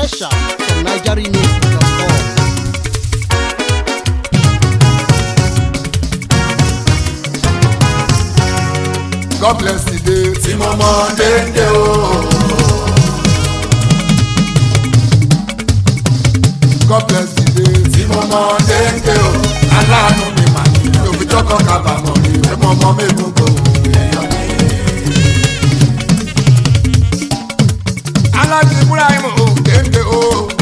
Special from NigerianMix.com. God bless the day tí mo mọ déédé o. God bless the day tí mo mọ déédé o. aláàánú mi mà ní òfìjọ́ kan kábàámọ̀ rí ẹ̀mọ́ ọmọ mẹ́gun kò èèyàn ní. alájí ibrahim ò déédé o.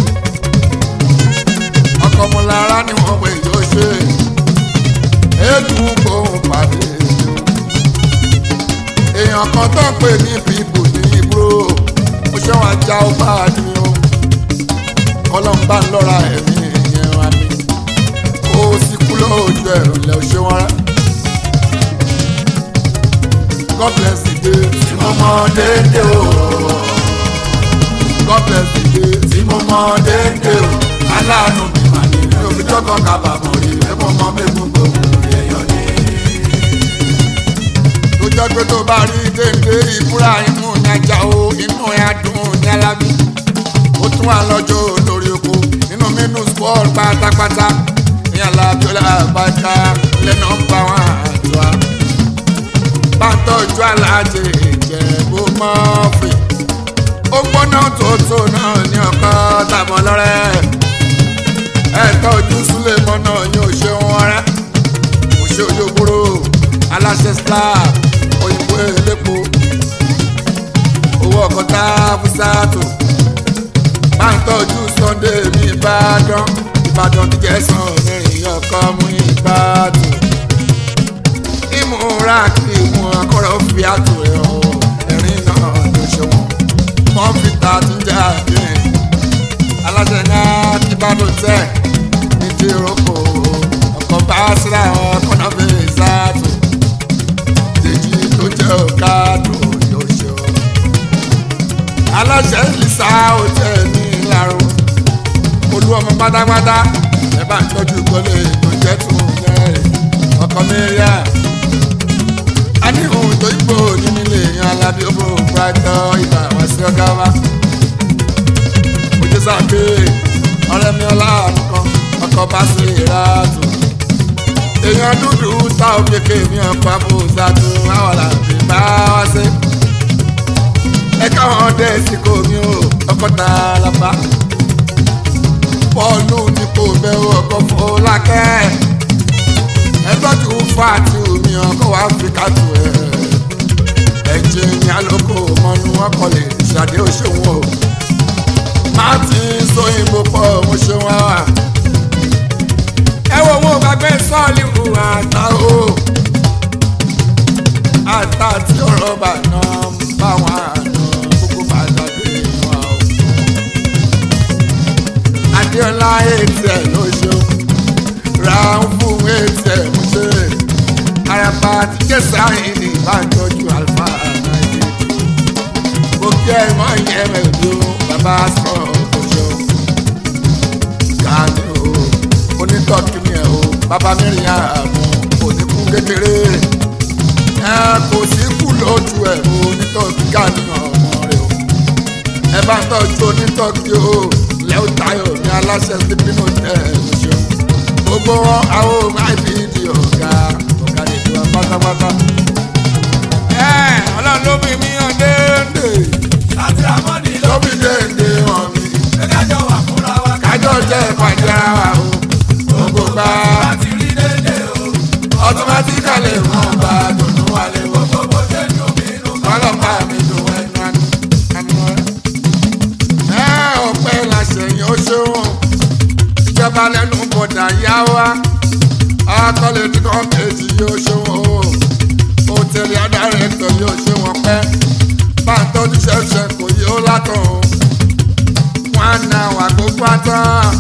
ọkọ̀ mo lára ni wọ́n pè yóò ṣe. ètò kóhùn pàdé èèyàn kan tó ń pè ní bíbù ní ibro ó ṣe wọn ajá ó bá a ní o kọlọ́n bá ń lọ́ra ẹ̀mí ìyẹn wa mi kó o sì kú lójú ẹ̀rù lẹ́ o ṣe wọn rẹ́ God bless the day tí mo mọ déédé o God bless the day tí mo mọ déédé o aláàánú mi mà ní mi ò fi jọ́kọ̀ kábàámọ̀ rí ẹ̀mọ́ ọmọ mi gbogbo èèyàn ní tó jẹ́ pé tó bá rí dédé ìbúra imú ní ajá o inú ẹ̀ adùn ní alábí ó tún wà lọ́jọ́ lórí oko nínú mínú sport pátápátá ní alábíọ́lá àbájá lẹ́nà ń bá wọn àjọ bá ń tọ́jú aláàjẹ ìjẹ̀bú mọ́fì ó gbóná tòótọ́ náà ní ọkọ tàbọ̀ lọ́rẹ́ ẹ̀ tọ́jú súlẹ̀ mọ́nà yóò ṣe wọn rẹ́ kò ṣe òjòkúrò aláṣẹ star òyìnbó elépo owó ọkọta fúsàtò máa ń tọ́jú sunday ní ìbàdàn ìbàdàn ti jẹ́sán mẹ́rin ọkọ mú ìbàdàn ìmúra kí ìmú akọ́rọ̀ fi àtò ẹ̀ ọ́ ẹ̀rín náà ló ṣe wọ́n kọ́ńfìtà tún jẹ́ àdéhùn aláṣẹ náà ti bá ló tẹ̀ ní ti roko ọkọ̀ bá síra ọkọ̀ náà fi ṣáàtò èjì tó jẹ́ ọ̀kadù yóò ṣe ọ́. aláṣẹ ìlísà òjẹ́ ní ìlàró olú ọmọ pátápátá ẹ bá ń tọ́jú ìkọlé tó jẹ́ tún mẹ́rin ọkọ mẹ́ríà. a ní ohun tó yípo nínú ilé yan alábí owó pàtó ibà wá sí ọgá wa. ojú sàgbé ọ̀rẹ́ mi ọlá nǹkan ọkọ̀ bá sí ìràtù èèyàn dúdú tá ò fi kéèmí ọ̀pọ̀ àbòsàtò àwọn làbí bá wá sí. ẹ káwọn dé sí kò mí o ọkọ̀ tá a lọ bá. bọ́ọ̀lù ní kò bẹ́ ọkọ̀ fọlákẹ́. ẹ tọ́jú fáàtì omi ọkọ̀ wá fi kàtó ẹ̀. ẹ̀jìnì alóko mọ́nú ọkọ̀ lè ṣàdé òṣèwọ̀n o. martin sóyìnbó pọ̀ mo ṣe wá wà ẹ wo wọn gbàgbé sọ́ọ̀lì hùwà àtà o àtà tí ọ̀rọ̀ bà náà ń bá wọn àná gbogbo bàtàkì wọn o. adéọlá ètí ẹ̀ ló ṣe o ra ń fún ètí ẹ̀ mú ṣe araba ti kẹsà ìní ìbánjọ́jú alfa náírà mo kí ẹ mọ ìyẹn mẹ́rin o bàbá sọ̀rọ̀ kò ṣe o. gàdí o onítọ́kì ni ẹ̀ o bàbá mẹ́rin àmọ́ oníkú kékeré ẹ kò sí kú lójú ẹ̀ o onítọ́kì káàníyàn ọmọ rẹ o ẹ bá ń tọ́jú onítọ́kì o lẹ́wọ́ tayo ní aláṣẹ sípínú tẹ̀ ẹ̀ o ṣeun gbogbo wọn àwọn máìbìdì ọ̀gá ọ̀gá nìjọ pátápátá. ẹ ọlọ́run ló bí mi hàn déédé láti ramọ́ni ló ló bí déédé hàn mi pé kájọ wà fúnra wa kájọ jẹ́ ìpàdé ara wa o gbogbo gbà láti rí dédé o automatically wọn bá dùnú wálé wọ́n. gbogbo ṣe ń dùn mí nù ọlọ́pàá mi dùn ẹnu àánú àánú rẹ̀. ẹ ọpẹ́ làṣẹyìn ó ṣeun ìjọba lẹ́nu bọ̀dà yá wa akọ́lé tí kò kejì yóò ṣeun o òtẹ̀lẹ̀ adarẹ̀tọ̀ yóò ṣe wọn pẹ́ bá ń tọ́jú ṣẹ̀ṣẹ̀ kò yí ó látọ̀ o wọn á na wà kó pátá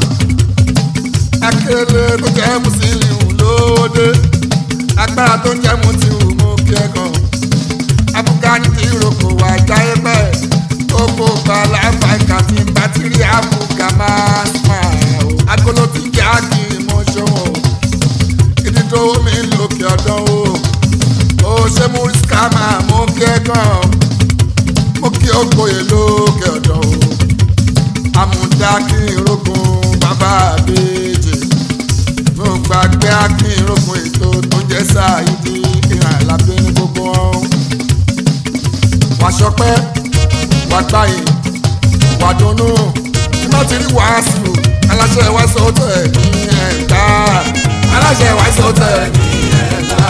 akéré tó jẹ́ mùsùlùmí lóde agbára tó jẹ́ mùsùlùmí mú kí ẹ kàn afugani ti roko wa jáyé bẹ́ẹ̀ gbogbo gbala fàǹkà tí bátìrì àbúgà máa sùn o. agolo ti jẹ́ àkì mọ́ ṣòwò ìdí tó mi lókè ọ̀dọ́ o. ó ṣe mú rísíkà máa mú kẹ́kọ̀ọ́ mo kí ó gboyè lókè ọ̀dọ́ o. àmúdá gbàgbé akínrógun bàbá àbèjì mo gbàgbé akínrógun ètò tó jẹ́ sáyidi ìhàn lábẹ́ ní gbogbo wọn. wà sọpẹ́ wà gbáyé wà dunnú tí wọ́n ti rí wàásù aláṣẹ wàásù tẹ̀ ní ẹ̀ka aláṣẹ wàásù tẹ̀ ní ẹ̀ka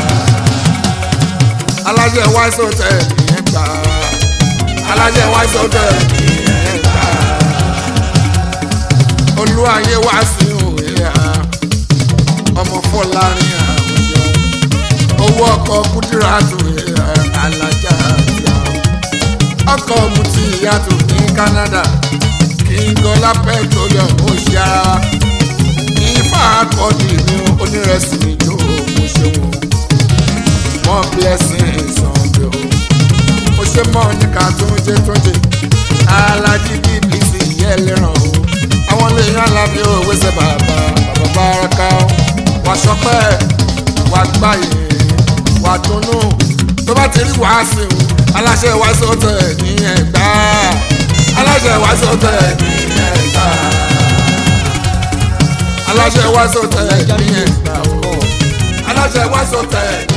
aláṣẹ wàásù tẹ̀ ní ẹ̀ka aláṣẹ wàásù tẹ̀ ní ẹ̀ka olúwayé wàásù ìhà ọmọ fọlárin àwùjọ owó ọkọ kúdíràtù ìhà alájà àti àwọn ọkọ mutí ìyàtọ̀ ní Canada kíngọlá petroleum ó ṣe ara wa ifá akọni ní onírẹsì ìjọ mo ṣe wọn mọ blessing sunday o mo ṣe mọ níka tó ń jẹ tó ń jẹ alájí bbc yẹ lẹ́ràn o àwọn lè yan alábí òwe ṣe bàbá bàbá báraka o wà sọpẹ́ wà gbáyé wà dunnú tó bá ti rí wàásù aláṣẹ wàásù tẹ̀ ní ẹ̀gbá aláṣẹ wàásù tẹ̀ ní ẹ̀gbá aláṣẹ wàásù tẹ̀ ní ẹ̀gbá NigerRemix.com. aláṣẹ wàásù tẹ̀